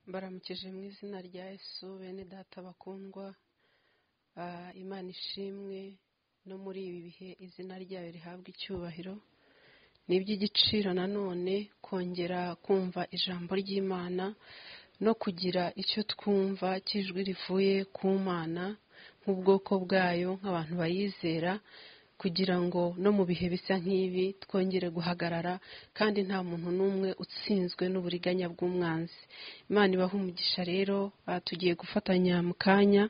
mbaramukije mu izina rya Yesu bene data bakundwa imana ishimwe no muri ibi bihe izina ryayo rihabwa icyubahiro ni iby'igiciro nanone kongera kumva ijambo ry'imana no kugira icyo twumva cy'ijwi rivuye ku mana nk'ubwoko bwayo nk'abantu bayizera kugira ngo no mu bihe bisa nk'ibi twongere guhagarara kandi nta muntu n'umwe utsinzwe n'uburiganya bw'umwanzi imana ibaha umugisha rero tugiye gufatanya mu kanya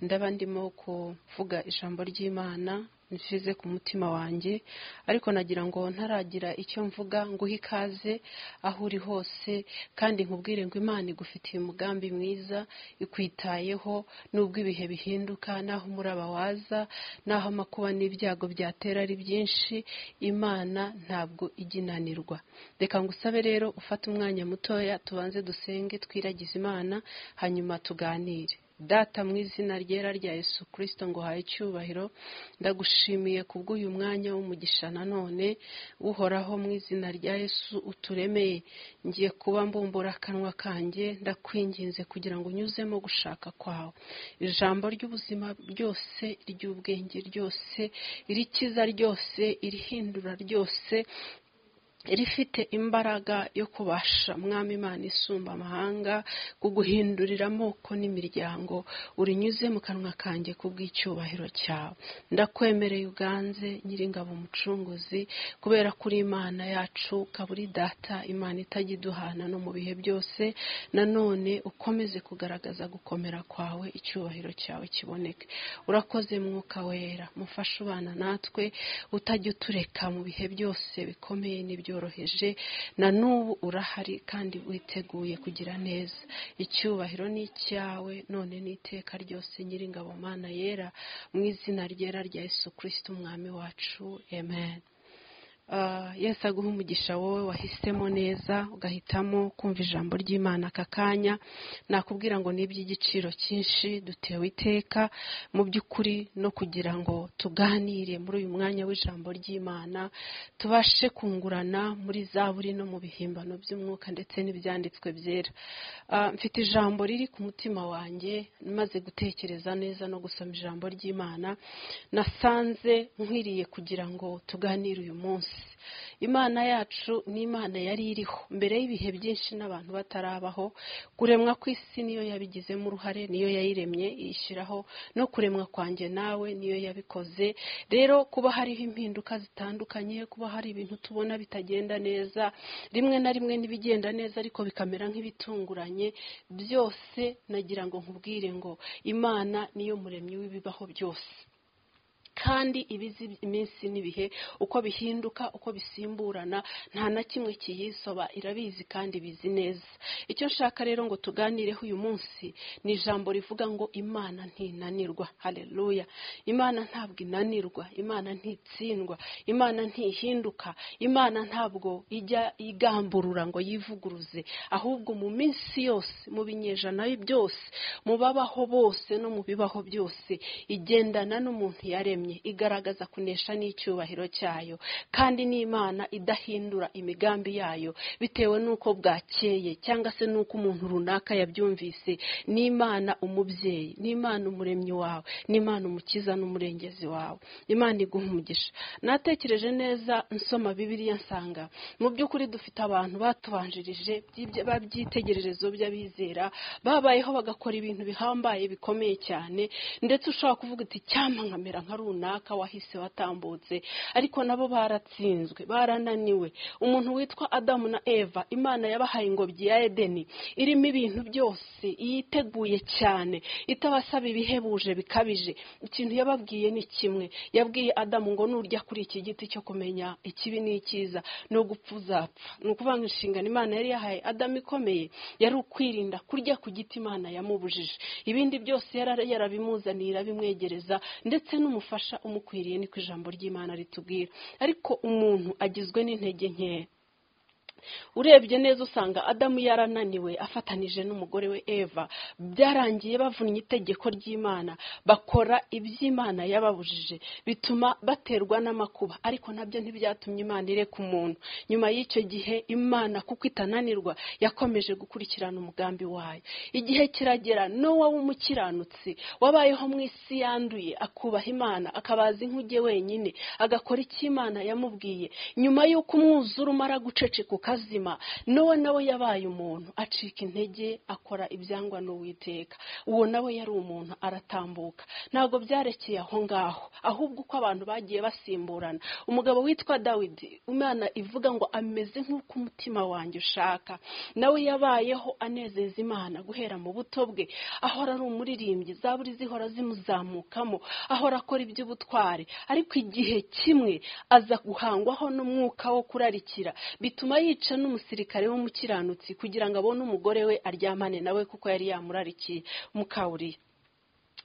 ndaba ndimo kuvuga ijambo ry'imana nsize ku mutima wanjye ariko nagira ngo ntaragira icyo mvuga nguhe ikaze aho uri hose kandi nkubwire ngo imana igufitiye umugambi mwiza ikwitayeho n'ubwo ibihe bihinduka n'aho umuraba waza n'aho amakuba n'ibyago byatera ari byinshi imana ntabwo iginanirwa reka ngusabe rero ufate umwanya mutoya tubanze dusenge twiragize imana hanyuma tuganire data mu izina ryera rya Yesu kirisito ngo uhaye icyubahiro ndagushimiye kubw'uyu mwanya w'umugisha nanone uhoraho mu izina rya Yesu uturemeye ngiye kuba mbumbura akanwa kanjye ndakwinginze kugira ngo unyuzemo gushaka kwawe ijambo ry'ubuzima ryose ry'ubwenge ryose irikiza ryose irihindura ryose rifite imbaraga yo kubasha mwami imana isumba amahanga kuguhindurira amoko n'imiryango urinyuze mu kanwa kanjye kubw'icyubahiro cyawe ndakwemereye uganze nyiringabo umucunguzi kubera kuri imana yacu ukaba uri data imana itajya iduhana no mu bihe byose nanone ukomeze kugaragaza gukomera kwawe icyubahiro cyawe kiboneke urakoze mwuka wera mufashe ubana natwe utajya utureka mu bihe byose bikomeye n'ibyo byoroheje na n'ubu urahari kandi witeguye kugira neza icyubahiro ni icyawe none n'iteka ryose nyiringabo mana yera mu izina ryera rya Yesu kirisiti umwami wacu amen yesi aguha umugisha wowe wahisemo neza ugahitamo kumva ijambo ry'imana aka kanya nakubwira ngo ni iby'igiciro cyinshi dutewe iteka mu by'ukuri no kugira ngo tuganire muri uyu mwanya w'ijambo ry'imana tubashe kungurana muri za buri no mu bihimbano by'umwuka ndetse n'ibyanditswe byera mfite ijambo riri ku mutima wanjye maze gutekereza neza no gusoma ijambo ry'imana nasanze nkwiriye kugira ngo tuganire uyu munsi imana yacu ni imana yari iriho mbere y'ibihe byinshi n'abantu batarabaho kuremwa kw'isi niyo yabigizemo uruhare niyo yayiremye iyishyiraho no kuremwa kwanjye nawe niyo yabikoze rero kuba hariho impinduka zitandukanye kuba hari ibintu tubona bitagenda neza rimwe na rimwe n'ibigenda neza ariko bikamera nk'ibitunguranye byose nagira ngo nkubwire ngo imana niyo muremyi w'ibibaho byose kandi ibizi iminsi n'ibihe uko bihinduka uko bisimburana nta na kimwe kiyisoba irabizi kandi ibizi neza icyo nshaka rero ngo tuganireho uyu munsi ni ijambo rivuga ngo imana ntinanirwa hareruya imana ntabwo inanirwa imana ntitsindwa imana ntihinduka imana ntabwo ijya igamburura ngo yivuguruze ahubwo mu minsi yose mu binyejana byose mu babaho bose no mu bibaho byose igendana n'umuntu yaremye igaragaza kunesha n'icyubahiro cyayo kandi n'imana idahindura imigambi yayo bitewe n'uko bwakeye cyangwa se n'uko umuntu runaka yabyumvise n'imana umubyeyi n'imana umuremyi wawe n'imana umukiza n'umurengezi wawe imana iguha umugisha natekereje neza nsoma bibiriya nsanga mu by'ukuri dufite abantu batubanjirije by'ibitegererezo by'abizera babayeho bagakora ibintu bihambaye bikomeye cyane ndetse ushobora kuvuga uti cyampa nkamera nka runaka wahise watambutse ariko nabo baratsinzwe barananiwe umuntu witwa adamu na eva imana yabahaye ingobyi ya edeni irimo ibintu byose yiteguye cyane itabasaba ibihebuje bikabije ikintu yababwiye ni kimwe yabwiye adamu ngo nurya kuri iki giti cyo kumenya ikibi n'icyiza no gupfa uzapfa ni ukuvuga ngo inshingano imana yari yahaye adamu ikomeye yari ukwirinda kurya ku giti imana yamubujije ibindi byose yarabimuzaniye irabimwegereza ndetse n'umuntu umufasha umukwiriye niko ijambo ry'imana ritubwira ariko umuntu agizwe n'intege nkeya urebye neza usanga adamu yarananiwe afatanije n'umugore we eva byarangiye bavunnye itegeko ry'imana bakora iby'imana yababujije bituma baterwa n'amakuba ariko nabyo ntibyatumye imana ireka umuntu nyuma y'icyo gihe imana kuko itananirwa yakomeje gukurikirana umugambi wayo igihe kiragera n'uwo w'umukiranutsi wabayeho mu isi yanduye akubaha imana akabaza inkuge wenyine agakora icyo imana yamubwiye nyuma y'uko umwuzure umara guceceka ukazima n'uwo nawe yabaye umuntu acika intege akora ibyangwa n'uwiteka uwo nawe yari umuntu aratambuka ntabwo byarekeye aho ngaho ahubwo uko abantu bagiye basimburana umugabo witwa dawidi imana ivuga ngo ameze nk'uko umutima wanjye ushaka nawe yabayeho anezeza imana guhera mu buto bwe ahora ari umuririmbyi zaburi zihora zimuzamukamo ahora akora iby'ubutware ariko igihe kimwe aza guhangwaho n'umwuka wo kurarikira bituma yica n'umusirikare w'umukiranutsi kugira ngo abone umugore we aryamane nawe kuko yari yamurarikiye mukawuriye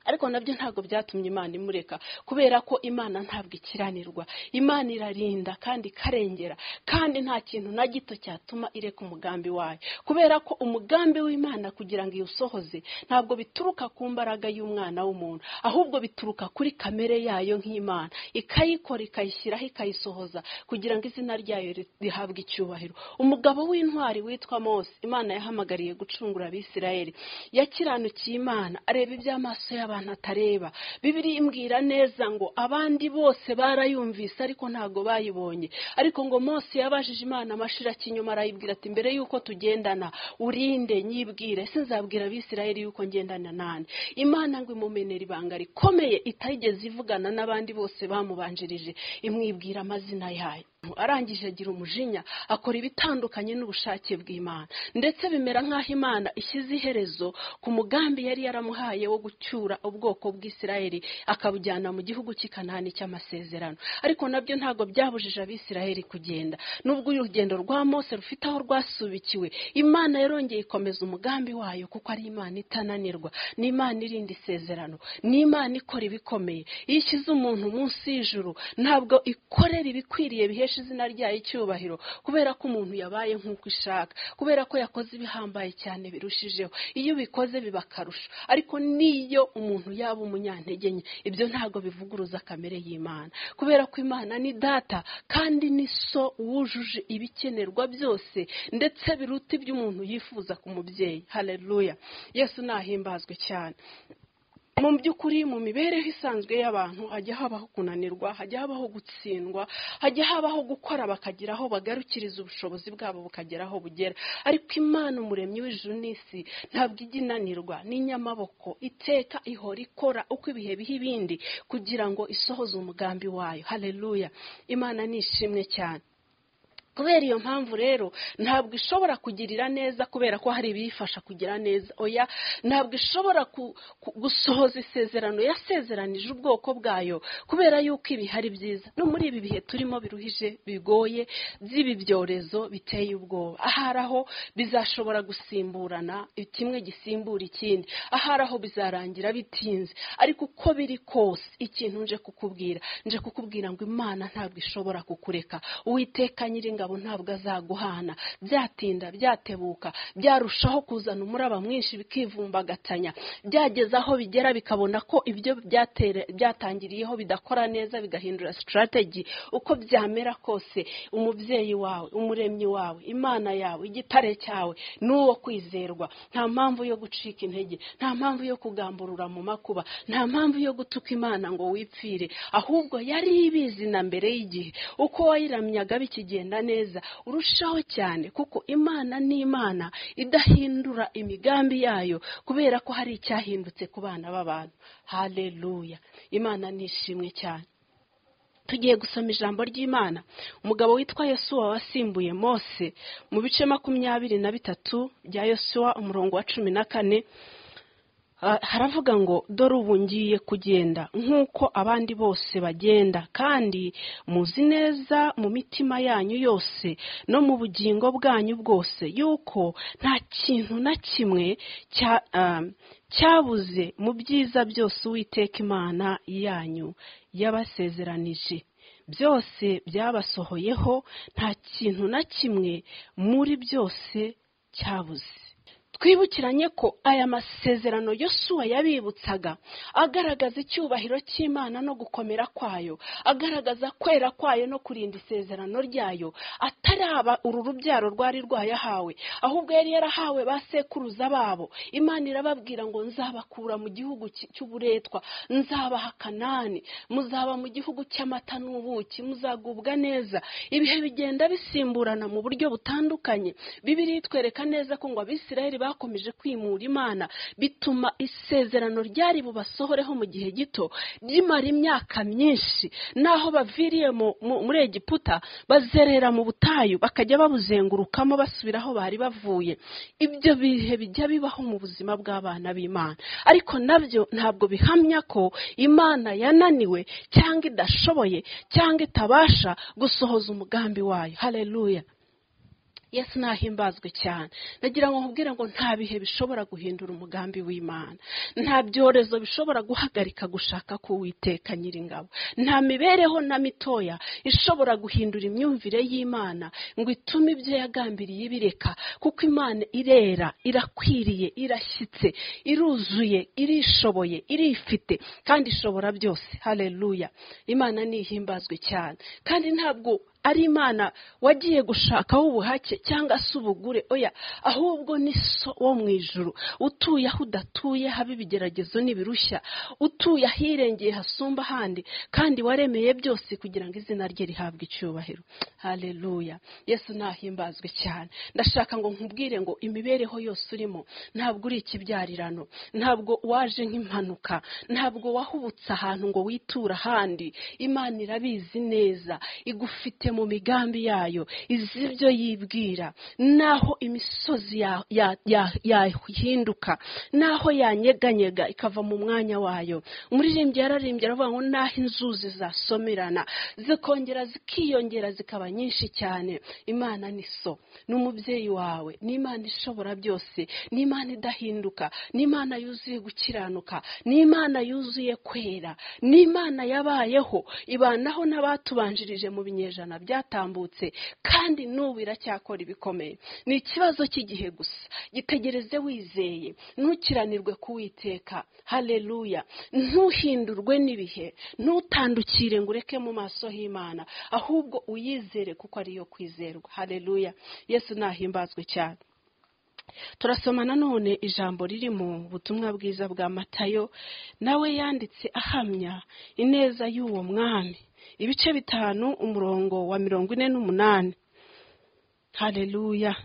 ariko nabyo ntabwo byatumye imana imureka kubera ko imana ntabwo ikiranirwa imana irarinda kandi ikarengera kandi nta kintu na gito cyatuma ireka umugambi wayo kubera ko umugambi w'imana kugira ngo iwusohoze ntabwo bituruka ku mbaraga y'umwana w'umuntu ahubwo bituruka kuri kamere yayo nk'imana ikayikora ikayishyiraho ikayisohoza kugira ngo izina ryayo rihabwe icyubahiro umugabo w'intwari witwa mose imana yahamagariye gucungura abisirayeli yakiranukiye imana areba iby'amaso y'abantu abantu atareba bibiri imbwira neza ngo abandi bose barayumvise ariko ntabwo bayibonye ariko ngo Mose yabajije imana amashirak'inyuma arayibwira ati mbere y'uko tugendana urinde nyibwire sinzabwira abisirayeli y'uko ngendana nani imana ngo imumenera ibanga rikomeye itayigeze ivugana n'abandi bose bamubanjirije imwibwira amazina yayo arangije agira umujinya akora ibitandukanye n'ubushake bw'imana ndetse bimera nk'aho imana ishyize iherezo ku mugambi yari yaramuhaye wo gucyura ubwoko bw'isirayeli akabujyana mu gihugu cy'ikanani cy'amasezerano ariko nabyo ntabwo byabujije abisirayeli kugenda nubwo urugendo rwa mose rufite aho rwasubikiwe imana yarongeye ikomeza umugambi wayo kuko ari imana itananirwa ni imana irinda isezerano ni imana ikora ibikomeye iyo ishyize umuntu munsi y'ijuru ntabwo ikorera ibikwiriye bihesha izina ryayo icyubahiro kubera ko umuntu yabaye nk'uko ishaka kubera ko yakoze ibihambaye cyane birushijeho iyo ubikoze biba akarusho ariko n'iyo umuntu yaba umunyantege nke ibyo ntabwo bivuguruza kamere y'imana kubera ko imana ni data kandi ni so wujuje ibikenerwa byose ndetse biruta ibyo umuntu yifuza ku mubyeyi hareruya yesu nahimbazwe cyane mu by'ukuri mu mibereho isanzwe y'abantu hajya habaho kunanirwa hajya habaho gutsindwa hajya habaho gukora bakagira aho bagarukiriza ubushobozi bwabo bukagera aho bugera ariko imana umuremyi w'ijuru n'isi ntabwo ijya inanirwa n'inyamaboko iteka ihora ikora uko ibihe biha ibindi kugira ngo isohoze umugambi wayo hareruya imana ni ishimwe cyane kubera iyo mpamvu rero ntabwo ishobora kugirira neza kubera ko hari ibiyifasha kugira neza oya ntabwo ishobora gusohoza isezerano yasezeranije ubwoko bwayo kubera yuko ibi hari byiza no muri ibi bihe turimo biruhije bigoye by'ibi byorezo biteye ubwoba ahari aho bizashobora gusimburana kimwe gisimbura ikindi ahari aho bizarangira bitinze ariko uko biri kose ikintu nje kukubwira nje kukubwira ngo imana ntabwo ishobora kukureka uwiteka nyiringa ingabo ntabwo azaguhana byatinda byatebuka byarushaho kuzana umuraba mwinshi bikivumbagatanya byageze aho bigera bikabona ko ibyo byatangiriyeho bidakora neza bigahindura sitarateji uko byamera kose umubyeyi wawe umuremyi wawe imana yawe igitare cyawe n'uwo kwizerwa nta mpamvu yo gucika intege nta mpamvu yo kugamburura mu makuba nta mpamvu yo gutuka imana ngo wipfire ahubwo yari ibizi na mbere y'igihe uko wayiramyaga bikigenda neza neza urushaho cyane kuko imana ni imana idahindura imigambi yayo kubera ko hari icyahindutse ku bana b'abantu hareruya imana ni ishimwe cyane tugiye gusoma ijambo ry'imana umugabo witwa yosuwa wasimbuye mose mu bice makumyabiri na bitatu bya yosuwa umurongo wa cumi na kane haravuga ngo dore ubu ngiye kugenda nk'uko abandi bose bagenda kandi muzi neza mu mitima yanyu yose no mu bugingo bwanyu bwose yuko nta kintu na kimwe cya cyabuze mu byiza byose uwiteka imana yanyu yabasezeranije byose byabasohoyeho nta kintu na kimwe muri byose cyabuze twibukiranye ko aya masezerano yosuwa yabibutsaga agaragaza icyubahiro cy'imana no gukomera kwayo agaragaza kwera kwayo no kurinda isezerano ryayo ataraba uru rubyaro rwari rwayahawe ahubwo yari yarahawe ba sekuruza babo imana irababwira ngo nzabakura mu gihugu cy- cy'uburetwa nzabaha kanani muzaba mu gihugu cy'amata n'ubuki muzagubwa neza ibihe bigenda bisimburana mu buryo butandukanye bibiri itwereka neza ko ngo abisirayeli bakomeje kwimura imana bituma isezerano ryari bubasohoreho mu gihe gito rimara imyaka myinshi naho baviriye mu- mu- muri egiputa bazerera mu butayu bakajya babuzengurukamo basubira aho bari bavuye ibyo bihe bijya bibaho mu buzima bw'abana b'imana ariko nabyo ntabwo bihamya ko imana yananiwe cyangwa idashoboye cyangwa itabasha gusohoza umugambi wayo haleluya yesu nahimbazwe cyane nagira ngo nkubwire ngo nta bihe bishobora guhindura umugambi w'imana nta byorezo bishobora guhagarika gushaka k'uwiteka nyiringabo nta mibereho na mitoya ishobora guhindura imyumvire y'imana ngo itume ibyo yagambiriye ibireka kuko imana irera irakwiriye irashyitse iruzuye irishoboye irifite kandi ishobora byose haleluya imana nihimbazwe cyane kandi ntabwo ari imana wagiye gushakaho ubuhake cyangwa se ubugure oya ahubwo ni so wo mu ijuru utuye aho udatuye haba ibigeragezo n'ibirushya utuye ahirengeye hasumba ahandi kandi waremeye byose kugira ngo izina rye rihabwe icyubahiro haleluya yesu nahimbazwe cyane ndashaka ngo nkubwire ngo imibereho yose urimo ntabwo uri ikibyarirano ntabwo waje nk'impanuka ntabwo wahubutse ahantu ngo witure ahandi imana irabizi neza igufite mu migambi yayo izi ibyo yibwira naho imisozi ya- ya- ya- yahinduka naho yanyeganyega ikava mu mwanya wayo umuririmbyi yararimbye aravuga ngo naho inzuzi zasomerana zikongera zikiyongera zikaba nyinshi cyane imana ni so ni umubyeyi wawe ni imana ishobora byose ni imana idahinduka ni imana yuzuye gukiranuka ni imana yuzuye kwera ni imana yabayeho ibanaho n'abatubanjirije mu binyejana byatambutse kandi n'ubu iracyakora ibikomeye ni ikibazo cy'igihe gusa gitegereze wizeye ntukiranirwe kuwiteka haleluya ntuhindurwe n'ibihe ntutandukire ngo ureke mu maso h'imana ahubwo uyizere kuko ariyo kwizerwa haleluya yesu nahimbazwe cyane turasoma nanone ijambo riri mu butumwa bwiza bwa matayo nawe yanditse ahamya ineza y'uwo mwami ibice bitanu umurongo wa mirongo ine n'umunani haleluya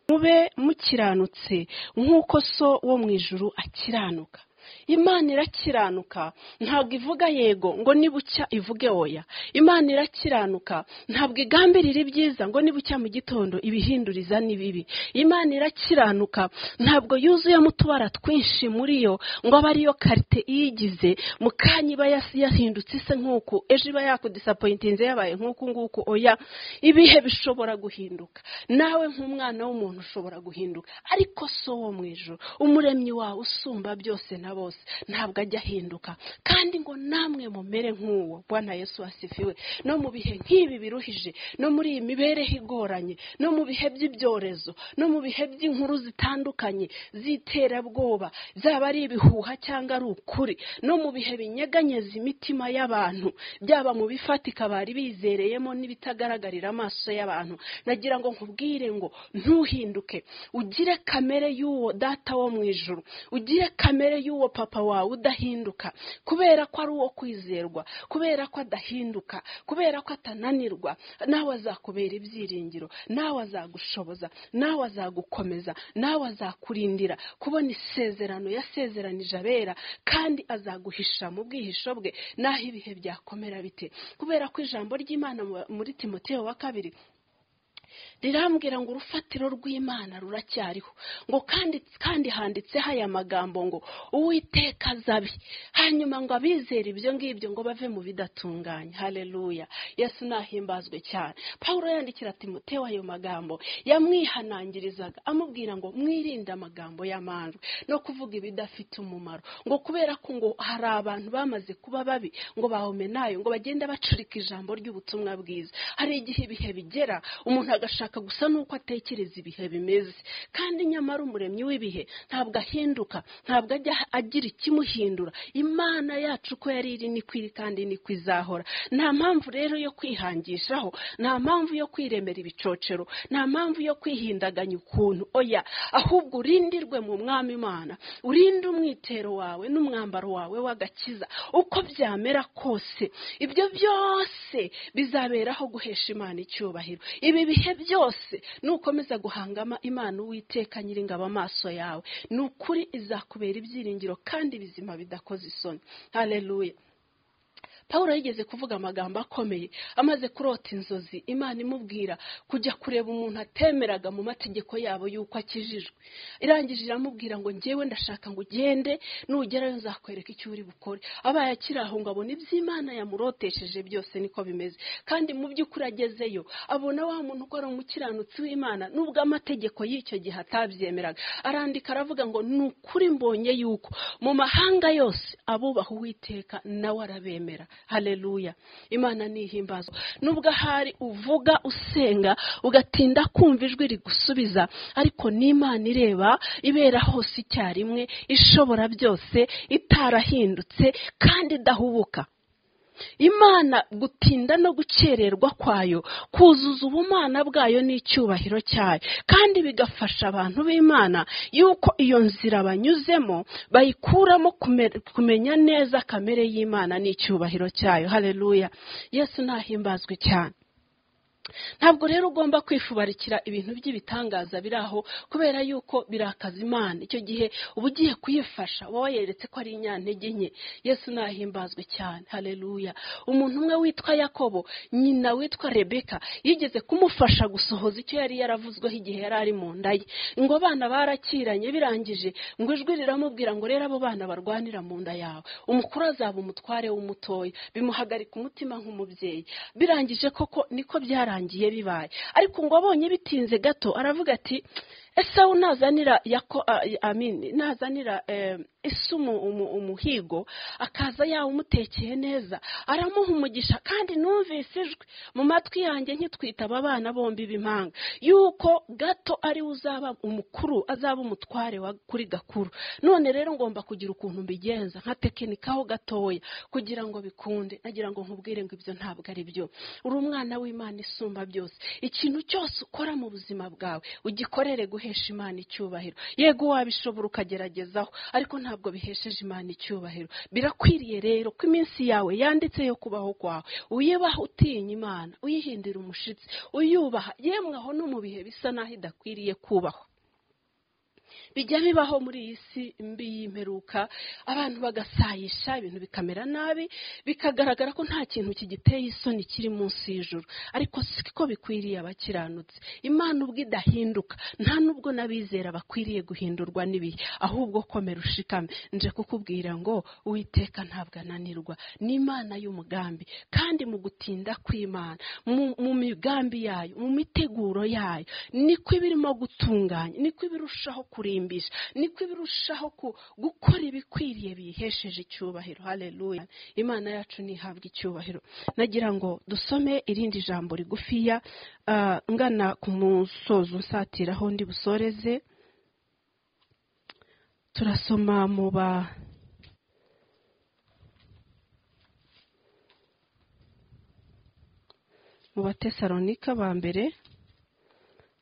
mube mukiranutse nk'uko so wo mu ijuru akiranuka imana irakiranuka ntabwo ivuga yego ngo nibucya ivuge oya imana irakiranuka ntabwo igambirira ibyiza ngo nibucya mu gitondo ibihinduriza ni bibi imana irakiranuka ntabwo yuzuyemo utubara twinshi muri yo ngo abe ariyo karite iyigize mu kanya iba yas- yahindutse isa nk'uku ejo iba yakudisapoyitinze yabaye nk'uku nguku oya ibihe bishobora guhinduka nawe nk'umwana w'umuntu ushobora guhinduka ariko so wo mu ijoro umuremyi wawe usumba byose na bose ntabwo ajya ahinduka kandi ngo namwe mumere nk'uwo bwana yesu asifiwe no mu bihe nk'ibi biruhije no muri iyi mibereho igoranye no mu bihe by'ibyorezo no mu bihe by'inkuru zitandukanye z'iterabwoba zaba ari ibihuha cyangwa ari ukuri no mu bihe binyeganyeza imitima y'abantu byaba mu bifatika bari bizereyemo n'ibitagaragarira amaso y'abantu nagira ngo nkubwire ngo ntuhinduke ugire kamere y'uwo data wo mu ijuru ugire kamere y'uwo papa wawe udahinduka kubera ko ari uwo kwizerwa kubera ko adahinduka kubera ko atananirwa nawe azakubera ibyiringiro nawe azagushoboza nawe azagukomeza nawe azakurindira kubona isezerano yasezeranije abera kandi azaguhisha mu bwihisho bwe n'aho ibihe byakomera bite kubera ko ijambo ry'imana mu- muri timoteyo wa kabiri rirambwira ngo urufatiro rw'imana ruracyariho ngo kandi kandi handitseho aya magambo ngo uwiteka azabi hanyuma ngo abizere ibyo ngibyo ngo bave mu bidatunganya hareruya yesu nahimbazwe cyane paul yandikira timoteo ayo magambo yamwihanangirizaga amubwira ngo mwirinde amagambo y'amanjwe no kuvuga ibidafite umumaro ngo kubera ko ngo hari abantu bamaze kuba babi ngo bahomenayo ngo bagenda bacurika ijambo ry'ubutumwa bwiza hari igihe ibihe bigera umuntu agashaka gusa n'uko atekereza ibihe bimeze kandi nyamara umuremyi w'ibihe ntabwo ahinduka ntabwo ajya agira ikimuhindura imana yacu uko yari iri ni kwiri kandi ni kwizahora nta mpamvu rero yo kwihangishaho nta mpamvu yo kwiremera ibicocero nta mpamvu yo kwihindaganya ukuntu oya ahubwo urindirwe mu mwami imana urinde umwitero wawe n'umwambaro wawe w'agakiza uko byamera kose ibyo byose bizaberaho guhesha imana icyubahiro ibi bihe byose nukomeza guhangama imana uwiteka nyiringabo amaso yawe ni ukuri izakubera ibyiringiro kandi bizima bidakoze isoni hareruya paul yigeze kuvuga amagambo akomeye amaze kurota inzozi imana imubwira kujya kureba umuntu atemeraga mu mategeko yabo y'uko akijijwe irangije iramubwira ngo ngewe ndashaka ngo ugende nugerayo nzakwereka icyo uri bukore abaye akiri aho ngo abona iby'imana yamurotesheje byose niko bimeze kandi mu by'ukuri agezeyo abona wa muntu ukora umukiranutsi w'imana nubwo amategeko y'icyo gihe atabyemeraga arandika aravuga ngo ni ukuri mbonye yuko mu mahanga yose abubaha uwiteka nawe arabemera hareruya imana nihimbazo nubwo ahari uvuga usenga ugatinda kumva ijwi rigusubiza ariko n'imana ireba ibera hose icyarimwe ishobora byose itarahindutse kandi idahubuka imana gutinda no gukererwa kwayo kuzuza ubumana bwayo n'icyubahiro cyayo kandi bigafasha abantu b'imana yuko iyo nzira banyuzemo bayikuramo kumenya neza kamere y'imana n'icyubahiro cyayo hareruya yesu nahimbazwe cyane ntabwo rero ugomba kwifubarikira ibintu by'ibitangaza biri aho kubera yuko birakaza imana icyo gihe uba ugiye kuyifasha wowe yeretse ko ari inyantege nke yesu nahimbazwe cyane hareruya umuntu umwe witwa yakobo nyina witwa rebeka yigeze kumufasha gusohoza icyo yari yaravuzweho igihe yari ari mu nda ye ngo abana barakiranye birangije ngo ijwi riramubwira ngo rero abo bana barwanira mu nda yawe umukuru azaba umutware w'umutoya bimuhagarika umutima nk'umubyeyi birangije koko niko byari byarangiye bibaye ariko ngo abonye bitinze gato aravuga ati esawu nazanira yako amini nazanira ese umuhigo akaza yawe umutekeye neza aramuha umugisha kandi numvise ijwi mu matwi yanjye nkitwita aba bana bombi b'impanga yuko gato ariwe uzaba umukuru azaba umutware kuri gakuru none rero ngomba kugira ukuntu mbigenza nka tekinikaho gatoya kugira ngo bikunde nagira ngo nkubwire ngo ibyo ntabwo ari byo uri umwana w'imana isumba byose ikintu cyose ukora mu buzima bwawe ugikorere guhera guhesha imana icyubahiro yego wabishobora ukageragezaho ariko ntabwo bihesheje imana icyubahiro birakwiriye rero ko iminsi yawe yanditse yo kubaho kwawe uyibaha utinya imana uyihindira umushitsi uyubaha yemwe aho no mu bihe bisa n'aho idakwiriye kubahwa bijya bibaho muri iyi si mbi y'imperuka abantu bagasayisha ibintu bikamera nabi bikagaragara ko nta kintu kigiteye isoni kiri munsi y'ijoro ariko siko bikwiriye abakiranutse imana ubwo idahinduka nta nubwo n'abizera bakwiriye guhindurwa n'ibihe ahubwo komera ushikame nje kukubwira ngo uwiteka ntabwo ananirwa ni imana y'umugambi kandi mu gutinda kw'imana mu migambi yayo mu miteguro yayo niko iba irimo gutunganya niko iba irushaho kurimbisha niko birushaho gukora ibikwiriye biyihesheje icyubahiro hareruya imana yacu ntihabwe icyubahiro nagira ngo dusome irindi jambo rigufiya ngana ku musozo nsatiraho ndi busoreze turasoma mu ba mu batesalonika ba mbere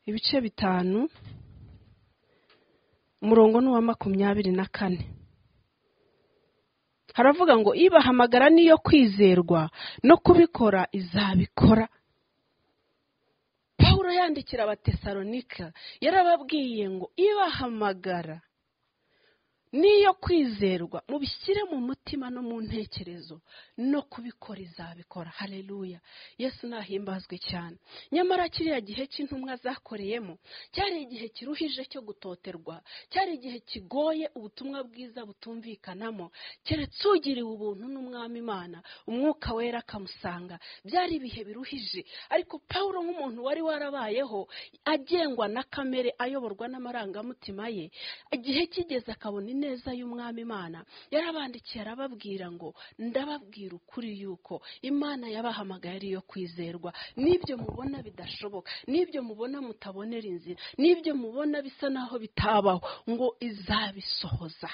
ibice bitanu umurongo ni uwa makumyabiri na kane haravuga ngo ibahamagara niyo kwizerwa no kubikora izabikora paul yandikira abatesalonika yarababwiye ngo ibahamagara n'iyo kwizerwa mubishyire mu mutima no mu ntekerezo no kubikora izabikora hareruya yesu nahimbazwe cyane nyamara kiriya gihe cy'intumwa zakoreyemo cyari igihe kiruhije cyo gutoterwa cyari igihe kigoye ubutumwa bwiza butumvikanamo keretse ugiriwe ubuntu n'umwami imana umwuka wera akamusanga byari ibihe biruhije ariko paul nk'umuntu wari warabayeho agengwa na kamere ayoborwa n'amarangamutima ye igihe kigeze akabona ineza y'umwami imana yarabandikiye arababwira ngo ndababwira ukuri yuko imana yabahamagaye ari iyo kwizerwa n'ibyo mubona bidashoboka n'ibyo mubona mutabonera inzira n'ibyo mubona bisa naho bitabaho ngo izabisohoza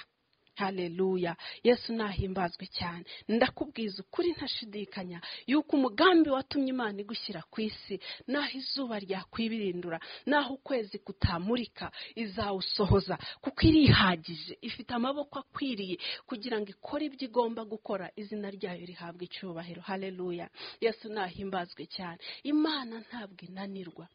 hareruya yesu nahimbazwe cyane ndakubwiza ukuri ntashidikanya yuko umugambi watumye imana igushyira ku isi naho izuba ryakwibirindura naho ukwezi kutamurika izawusohoza kuko irihagije ifite amaboko akwiriye kugira ngo ikore ibyo igomba gukora izina ryayo rihabwa icyubahiro hareruya yesu nahimbazwe cyane imana ntabwo inanirwa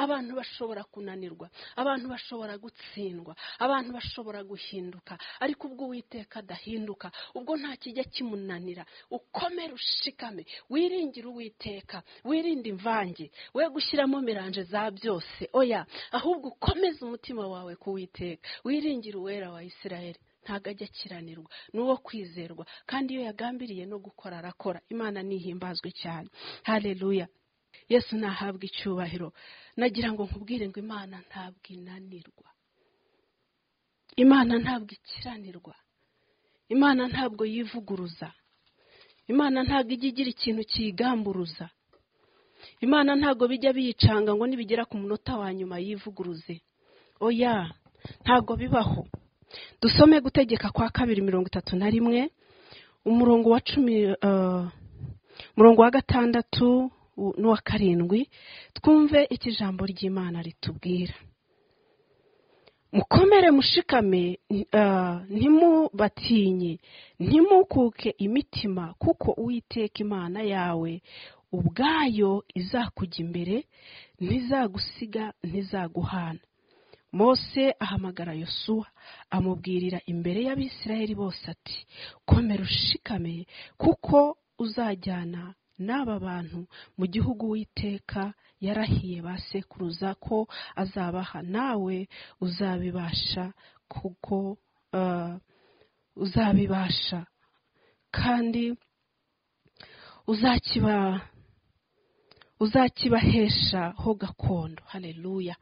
abantu bashobora kunanirwa abantu bashobora gutsindwa abantu bashobora guhinduka ariko ubwo uwiteka adahinduka ubwo nta kijya kimunanira ukomere ushikame wiringire uwiteka wirinde imvange we gushyiramo miranje za byose oya ahubwo ukomeze umutima wawe kuwiteka wiringire uwera wa isirayeli ntabwo ajya akiranirwa ni uwo kwizerwa kandi iyo yagambiriye no gukora arakora imana ntihimbazwe cyane hareruya yesu nahabwa icyubahiro nagira ngo nkubwire ngo imana ntabwo inanirwa imana ntabwo ikiranirwa imana ntabwo yivuguruza imana ntabwo ijya igira ikintu kiyigamburuza imana ntabwo bijya biyicanga ngo nibigera ku munota wa nyuma yivuguruze oya ntabwo bibaho dusome gutegeka kwa kabiri mirongo itatu na rimwe umurongo wa cumi umurongo wa gatandatu n'uwa karindwi twumve icyo ijambo ry'imana ritubwira mukomere mushikame ntimubatinye ntimukuke imitima kuko uwiteka imana yawe ubwayo izakujya imbere ntizagusiga ntizaguhana mose ahamagara yosuwa amubwirira imbere y'abisirayeli bose ati komera ushikame kuko uzajyana n'aba bantu mu gihugu w'iteka yarahiye ba sekuruza ko azabaha nawe uzabibasha kuko uzabibasha kandi uzakibahesha ho gakondo hareruya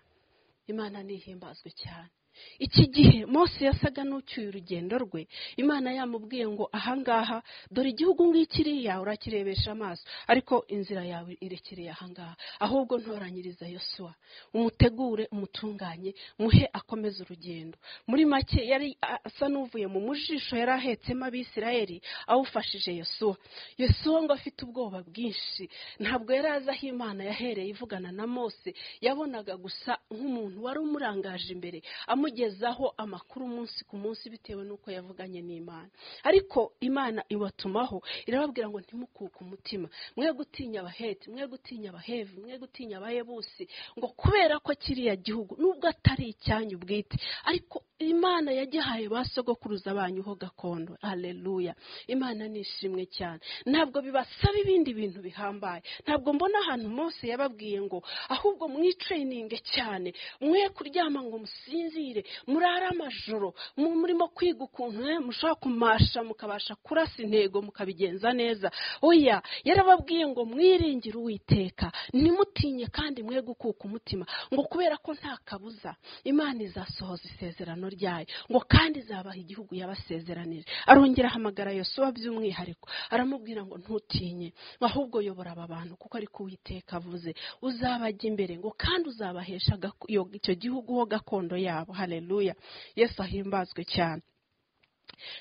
imana ntihimbazwe cyane iki gihe Mose yasaga n'ucyuye urugendo rwe imana yamubwiye ngo ahangaha dore igihugu ngikiriya urakirebesha amaso ariko inzira yawe irekereye ahangaha ahubwo ntoranyiriza yosuwa umutegure umutunganye muhe akomeze urugendo muri make yari asa n'uvuye mu mujisho yari ahetsemo abisirayeli awufashije yosuwa yosuwa ngo afite ubwoba bwinshi ntabwo yari azi aho imana yahereye ivugana na Mose yabonaga gusa nk'umuntu wari umurangaje imbere amu amugezaho amakuru umunsi ku munsi bitewe n'uko yavuganye n'imana ariko imana ibatumaho irababwira ngo ntimukuke umutima mwe gutinya abaheti mwe gutinya abahevi mwe gutinya abayebusi ngo kubera ko kiriya gihugu nubwo atari icyanyu bwite ariko imana yagihaye ba sogokuruza banyu ho gakondo hareruya imana ni ishimwe cyane ntabwo bibasaba ibindi bintu bihambaye ntabwo mbona ahantu Mose yababwiye ngo ahubwo mwicayininge cyane mwe kuryama ngo musinzire murara amajoro murimo kwiga ukuntu mushobora kumasha mukabasha kurasa intego mukabigenza neza oya yarababwiye ngo mwiringire uwiteka ntimutinye kandi mwe gukuka umutima ngo kubera ko nta kabuza imana izasohoza isezerano ryayo ngo kandi izabaha igihugu yabasezeranije arongera ahamagara yosuwa by'umwihariko aramubwira ngo ntutinye ahubwo yobora aba bantu kuko ariko uwiteka avuze uzabajya imbere ngo kandi uzabahesha icyo gihugu ho gakondo yabo hareruya yesu ahimbazwe cyane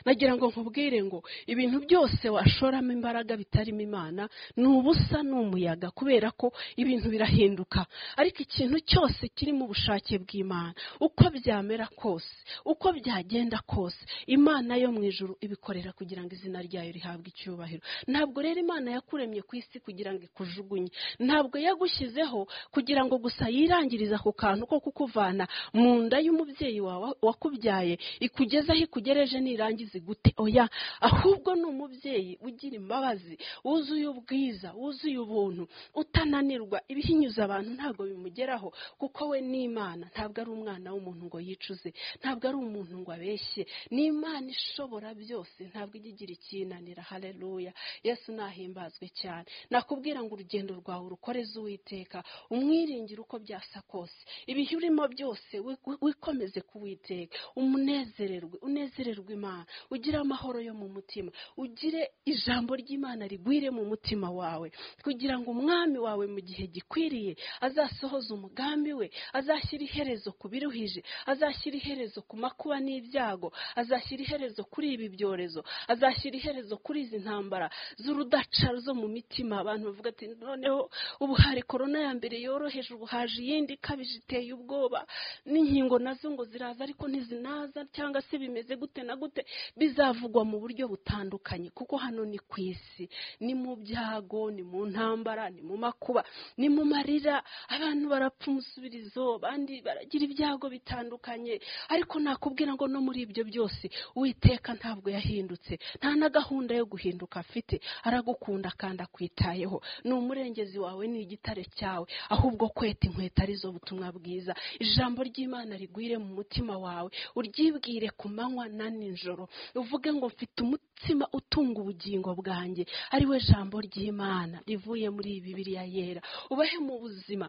nagira ngo nkubwire ngo ibintu byose washoramo imbaraga bitarimo imana ni ubusa ni umuyaga kubera ko ibintu birahinduka ariko ikintu cyose kirimo ubushake bw'imana uko byamera kose uko byagenda kose imana yo mu ijuru ibikorera kugira ngo izina ryayo rihabwe icyubahiro ntabwo rero imana yakuremye ku isi kugira ngo ikujugunye ntabwo yagushyizeho kugira ngo gusa yirangirize ako kantu ko kukuvana mu nda y'umubyeyi wawe wakubyaye ikugeze aho ikugereje nirangiza igute oya ahubwo ni umubyeyi ugira imbabazi wuzuye ubwiza wuzuye ubuntu utananirwa ibihinyuza abantu ntabwo bimugeraho kuko we ni imana ntabwo ari umwana w'umuntu ngo yicuze ntabwo ari umuntu ngo abeshye ni imana ishobora byose ntabwo ijya igira ikinanira haleluya yesu nahimbazwe cyane nakubwira ngo urugendo rwawe urukoreze uwiteka umwiringire uko byasa kose ibihe urimo byose wi- wikomeze kuwiteka umunezererwe unezererwe imana ugire amahoro yo mu mutima ugire ijambo ry'imana rigwire mu mutima wawe kugira ngo umwami wawe mu gihe gikwiriye azasohoze umugambi we azashyira iherezo ku biruhije azashyira iherezo ku makuba n'ibyago azashyira iherezo kuri ibi byorezo azashyira iherezo kuri izi ntambara z'urudaca zo mu mitima abantu bavuga ati noneho ubu hari korona ya mbere yoroheje ubu haje iyindi ikabije iteye ubwoba n'inkingo nazo ngo ziraza ariko ntizinaza cyangwa se bimeze gute na gute bizavugwa mu buryo butandukanye kuko hano ni ku isi ni mu byago ni mu ntambara ni mu makuba ni mu marira abantu barapfa umusubirizo abandi baragira ibyago bitandukanye ariko nakubwira ngo no muri ibyo byose uwiteka ntabwo yahindutse nta na gahunda yo guhinduka afite aragukunda kandi akwitayeho ni umurengezi wawe ni igitare cyawe ahubwo kweta inkweto arizo butumwa bwiza ijambo ry'imana rigwire mu mutima wawe uryibwire ku manywa na nijoro uvuge ngo mfite umutima utunga ubugingo bwanjye ari we jambo ry'imana rivuye muri bibiliya yera ubahe mu buzima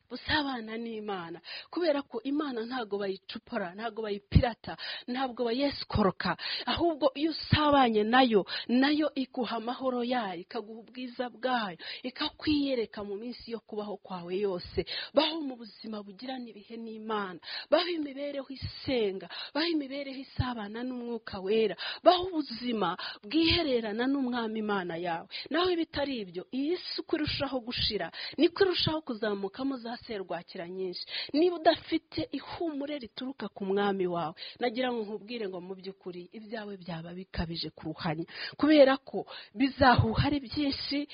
busabana n'imana kubera ko imana ntabwo bayicupora ntabwo bayipirata ntabwo bayesikoroka ahubwo iyo usabanye nayo nayo iguha amahoro yayo ikaguha ubwiza bwayo ikakwiyereka mu minsi yo kubaho kwawe yose baho mu buzima bugirana ibihe n'imana baho imibereho isenga baho imibereho isabana n'umwuka wera baho ubuzima bwihererana n'umwami imana yawe naho ibitari ibyo iyi si uko irushaho gushira niko irushaho kuzamukamo za serwakira nyinshi niba udafite ihumure rituruka ku mwami wawe nagira ngo nkubwire ngo mu by'ukuri ibyawe byaba bikabije kuruhanya kubera ko bizahuha ari byinshi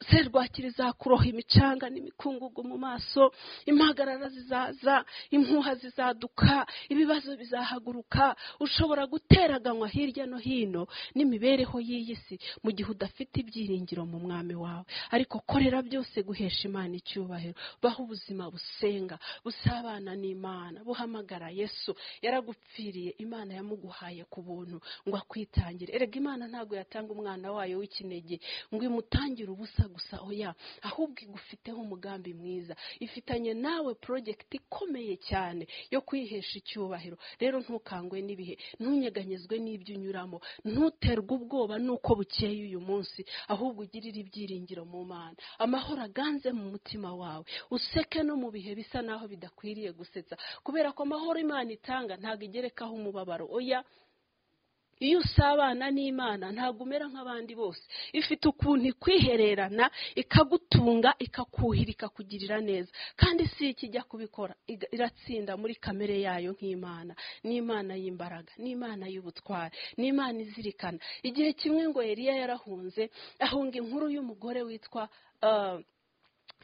serwakira izakuroha imicanga n'imikungugu mu maso impagarara zizaza impuha zizaduka ibibazo bizahaguruka ushobora guteraganywa hirya no hino n'imibereho y'iyi si mu gihe udafite ibyiringiro mu mwami wawe ariko korera byose guhesha imana icyubahiro baho ubuzima busenga busabana n'imana buhamagara yesu yaragupfiriye imana yamuguhaye ku buntu ngo akwitangire erega imana ntabwo yatanga umwana wayo w'ikinege ngo imutangire ubusa gusa oya ahubwo igufiteho umugambi mwiza ifitanye nawe porojegiti ikomeye cyane yo kwihesha icyubahiro rero ntukangwe n'ibihe ntunyeganyezwe n'ibyo unyuramo ntuterwe ubwoba n'uko bukeye uyu munsi ahubwo ugirire ibyiringiro mu mana amahoro aganze mu mutima wawe useke no mu bihe bisa naho bidakwiriye gusetsa kubera ko amahoro imana itanga ntabwo igerekaho umubabaro oya iyo usabana n'imana ntabwo umera nk'abandi bose ifite ukuntu ikwihererana ikagutunga ikakuhira ikakugirira neza kandi si iki ijya kubikora iga- iratsinda muri kamere yayo nk'imana ni imana y'imbaraga ni imana y'ubutwari ni imana izirikana igihe kimwe ngo eliya yarahunze ahunga inkuru y'umugore witwa ah,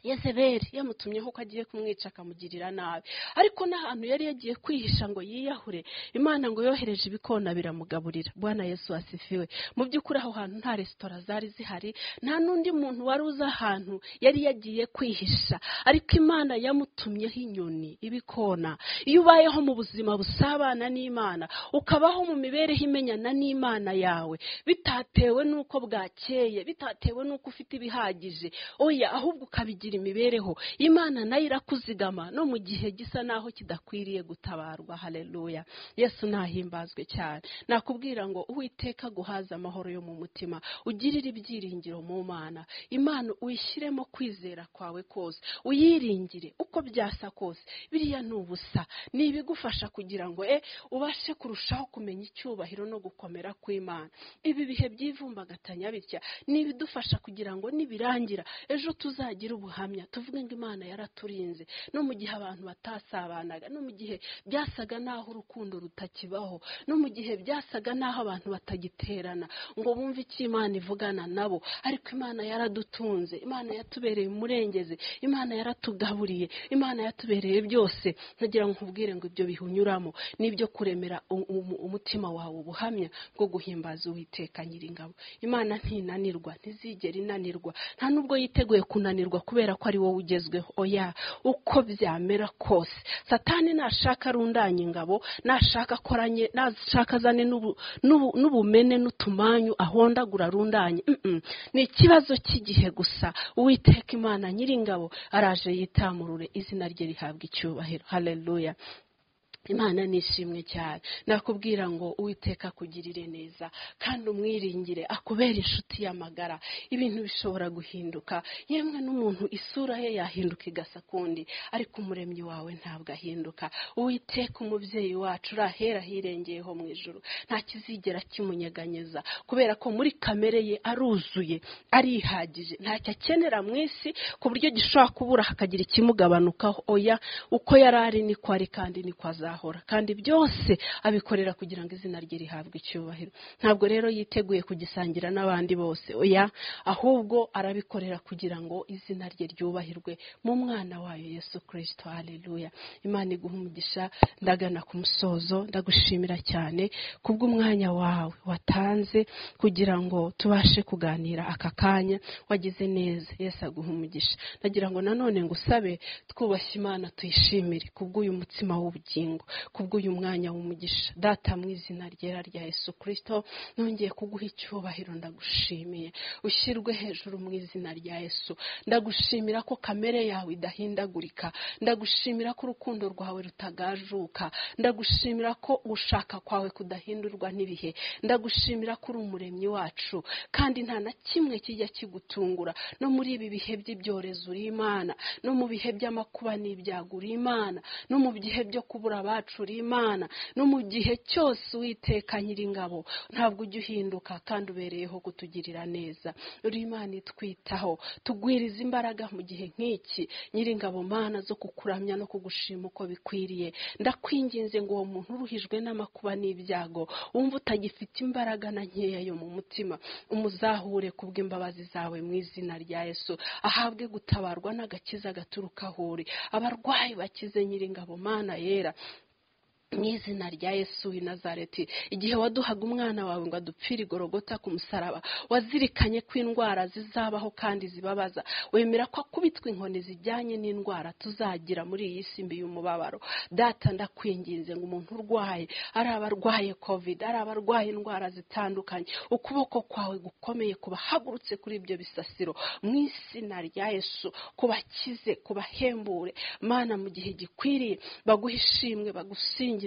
yezebeli yamutumyeho ko agiye kumwica akamugirira nabi ariko n'ahantu yari yagiye kwihisha ngo yiyahure imana ngo yohereje ibikona biramugaburira bwana yesu asifiwe mu by'ukuri aho hantu nta resitora zari zihari nta n'undi muntu wari uzi ahantu yari yagiye kwihisha ariko imana yamutumyeho inyoni ibikona iyo ubayeho mu buzima busabana n'imana ukabaho mu mibereho imenyana n'imana yawe bitatewe n'uko bwakeye bitatewe n'uko ufite ibihagije oya ahubwo ukabigira guhindura imibereho imana nayo irakuzigama no mu gihe gisa naho kidakwiriye gutabarwa haleluya yesu nahimbazwe cyane nakubwira ngo uwiteka guhaza amahoro yo mu mutima ugirire ibyiringiro mu mana imana uyishyiremo kwizera kwawe kose uyiringire uko byasa kose biriya ni ubusa ni ibigufasha kugira ngo e ubashe kurushaho kumenya icyubahiro no gukomera kw'imana ibi bihe byivumbagatanya bitya ni ibidufasha kugira ngo nibirangira ejo tuzagire ubuhamya tuvuge ngo imana yaraturinze no mu gihe abantu batasabanaga no mu gihe byasaga n'aho urukundo rutakibaho no mu gihe byasaga n'aho abantu batagiterana ngo bumve icyo imana ivugana nabo ariko imana yaradutunze imana yatubereye umurengeze imana yaratugaburiye imana yatubereye byose ntagira ngo nkubwire ngo ibyo bihunyuramo n'ibyo kuremera u- u- umutima wawe ubuhamya bwo guhimbaza uwiteka nyiringabo imana ntinanirwa ntizigera inanirwa nta nubwo yiteguye kunanirwa kubera ko ari wowe ugezweho oya uko byamera kose satani nashaka arundanya ingabo nashaka akoranye nashaka azane n'ubu- n'ubu- n'ubumene n'utumanyu ahondagura arundanye Mm-mm. ni ikibazo cy'igihe gusa uwiteka imana nyiringabo araje yitamurure izina rye rihabwa icyubahiro haleluya imana nishimwe cyane nakubwira ngo uwiteka akugirire neza kandi umwiringire akubere inshuti y'amagara ibintu bishobora guhinduka yemwe n'umuntu isura ye yahinduka igasa kundi ariko umuremyi wawe ntabwo ahinduka uwiteka umubyeyi wacu uri ahera hirengeyeho mu ijuru nta kizigera kimunyeganyeza kubera ko muri kamere ye aruzuye arihagije ntacyo akenera mu isi ku buryo gishobora kubura hakagira ikimugabanukaho oya uko yari ari niko ari kandi niko azahora kandi byose abikorera kugira ngo izina rye rihabwe icyubahiro ntabwo rero yiteguye kugisangira n'abandi bose oya ahubwo arabikorera kugira ngo izina rye ryubahirwe mu mwana wayo yesu kirisito hareruya imana iguha umugisha ndagana ku musozo ndagushimira cyane kubw'umwanya wawe watanze kugira ngo tubashe kuganira aka kanya wagize neza yesu aguha umugisha ndagira ngo nanone ngusabe twubashye imana tuyishimire kubw'uyu mutsima w'ubugingo kubw'uyu mwanya w'umugisha data mu izina ryera rya yesu kirisito nongeye kuguha icyubahiro ndagushimiye ushyirwe hejuru mu izina rya yesu ndagushimira ko kamere yawe idahindagurika ndagushimira ko urukundo rwawe rutagajuka ndagushimira ko gushaka kwawe kudahindurwa n'ibihe ndagushimira ko uri umuremyi wacu kandi nta na kimwe kijya kigutungura no muri ibi bihe by'ibyorezo uri imana no mu bihe by'amakuba n'ibyago uri imana no mu bihe byo kubura abacu uri imana no mu gihe cyose uwiteka nyiringabo ntabwo ujya uhinduka kandi ubereyeho kutugirira neza uri imana itwitaho tugwiriza imbaraga mu gihe nk'iki nyiringabo mana zo kukuramya no kugushima uko bikwiriye ndakwinginze ngo uwo muntu uruhijwe n'amakuba n'ibyago wumva utagifite imbaraga na nkeya yo mu mutima umuzahure kubw'imbabazi zawe mu izina rya yesu ahabwe gutabarwa n'agakiza gaturuka aho uri abarwayi bakize nyiringabo mana yera mu izina rya yesu w'i nazareti igihe waduhaga umwana wawe ngo adupfire igorogota ku musaraba wazirikanye ko indwara zizabaho kandi zibabaza wemera ko akubitwa inkoni zijyanye n'indwara tuzagira muri iyi si mbi y'umubabaro data ndakwinginze ngo umuntu urwaye ari abarwaye covid ari abarwaye indwara zitandukanye ukuboko kwawe gukomeye kubahagurutse kuri ibyo bisasiro mu izina rya yesu kubakize kubahembure mana mu gihe gikwiriye baguhe ishimwe bagusingize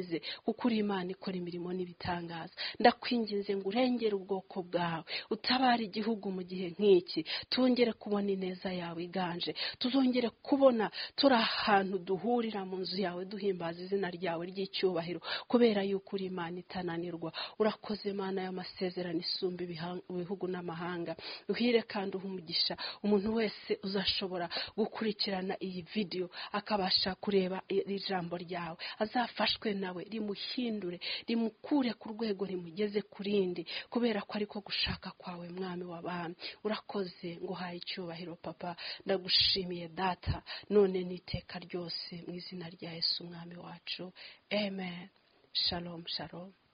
kuko uri imana ikora imirimo n'ibitangaza ndakwinginze ngo urengere ubwoko bwawe utabare igihugu mu gihe nk'iki tongere kubona ineza yawe iganje tuzongere kubona turi ahantu duhurira mu nzu yawe duhimbaza izina ryawe ry'icyubahiro kubera yuko uri imana itananirwa urakoze mana y'amasezerano isumba ibiha- ibihugu n'amahanga uhire kandi uhe umugisha umuntu wese uzashobora gukurikirana iyi vidiyo akabasha kureba iri jambo ryawe azafashwe nawe rimuhindure rimukure ku rwego rimugeze ku rindi kubera ko ariko gushaka kwawe mwami w'abami urakoze ngo uhaye icyubahiro papa ndagushimiye data none n'iteka ryose mu izina rya yesu umwami wacu amen shalom shalom